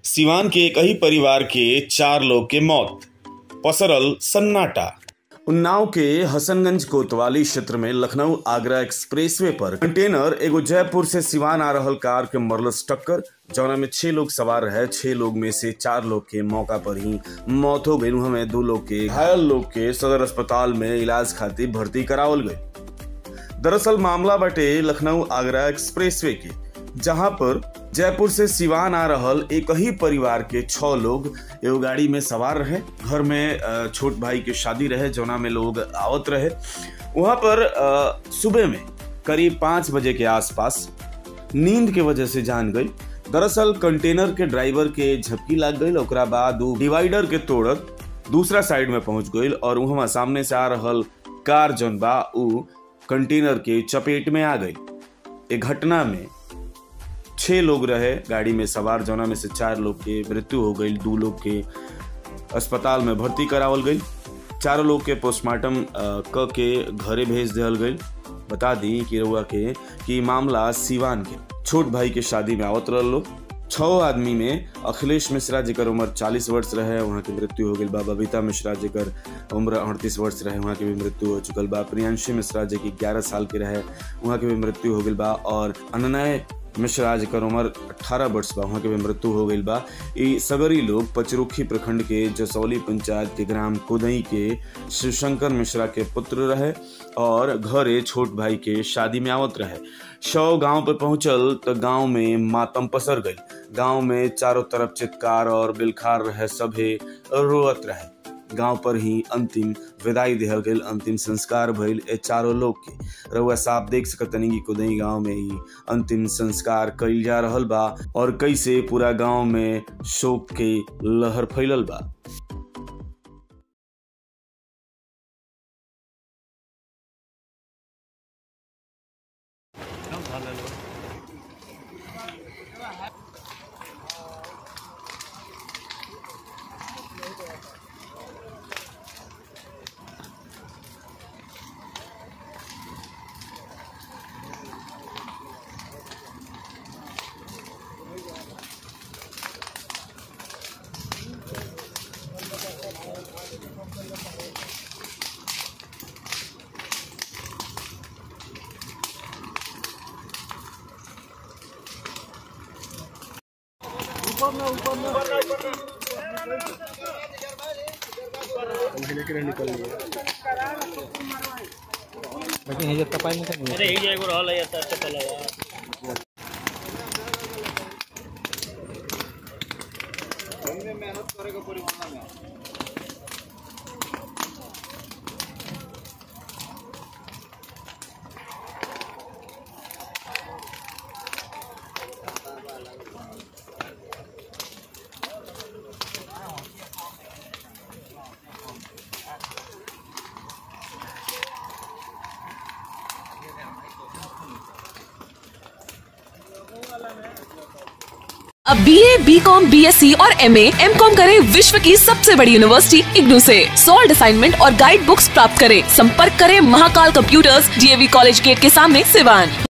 सिवान के एक ही परिवार के चार लोग के मौत पसरल सन्नाटा उन्नाव के हसनगंज कोतवाली क्षेत्र में लखनऊ आगरा एक्सप्रेसवे पर कंटेनर एगो जयपुर से सिवान आ रहल कार के मरलस टक्कर जौना में छह लोग सवार रहे छह लोग में से चार लोग के मौका पर ही मौत हो गई हमें दो लोग के घायल लोग के सदर अस्पताल में इलाज खातिर भर्ती करावल गई दरअसल मामला बटे लखनऊ आगरा एक्सप्रेसवे के जहां पर जयपुर से सिवान आ रहल एक ही परिवार के छह लोग एगो गाड़ी में सवार रहे घर में अ, छोट भाई के शादी रहे जौना में लोग आवत रहे वहां पर अ, सुबह में करीब पाँच बजे के आसपास नींद के वजह से जान गई दरअसल कंटेनर के ड्राइवर के झपकी लाग गई ओकरा बाद उ डिवाइडर के तोड़त दूसरा साइड में पहुंच गई और वहां सामने से आ रहल कार जौन बा उ कंटेनर के चपेट में आ गई ए घटना में छह लोग रहे गाड़ी में सवार जौना में से चार लोग के मृत्यु हो गई दो लोग के अस्पताल में भर्ती करावल गई चारों लोग के पोस्टमार्टम अ, क के घरे भेज दिहल गई बता दी कि रउआ के कि मामला सिवान के छोट भाई के शादी में आवत रहल लोग छह आदमी में अखिलेश मिश्रा जेकर उम्र 40 वर्ष रहे वहाँ की मृत्यु हो गई बा बबीता मिश्रा जेकर उम्र अड़तीस वर्ष रहे वहाँ की भी मृत्यु हो चुकल बा प्रियांशी मिश्रा जे की ग्यारह साल के रहे वहाँ की भी मृत्यु हो गई बा और अनन्य मिश्रा जेकर उम्र 18 वर्ष बा वहाँ के भी मृत्यु हो गई बा ई सगरी लोग पचरुखी प्रखंड के जसौली पंचायत के ग्राम कुदई के शिवशंकर मिश्रा के पुत्र रहे और घरे छोट भाई के शादी में आवत रहे शव गांव पे पहुंचल तो गांव में मातम पसर गई गांव में चारों तरफ चित्कार और बिलखार रहे सभे रोअत रहे गांव पर ही अंतिम विदाई दिहल गई अंतिम संस्कार भइल ए चारों लोग के रउआ साफ देख सकतनी कि कुदई गांव में ही अंतिम संस्कार कइल जा रहल बा और कैसे पूरा गांव में शोक के लहर फैलल बा लेकिन हे जब तपाई नहीं करनी अरे ही एगो रहल है त चपल है अब B A B com B S C और एम एम कॉम करे विश्व की सबसे बड़ी यूनिवर्सिटी इग्नू से सॉल्ड असाइनमेंट और गाइड बुक्स प्राप्त करें संपर्क करें Mahakal computers DAV college gate के सामने सिवान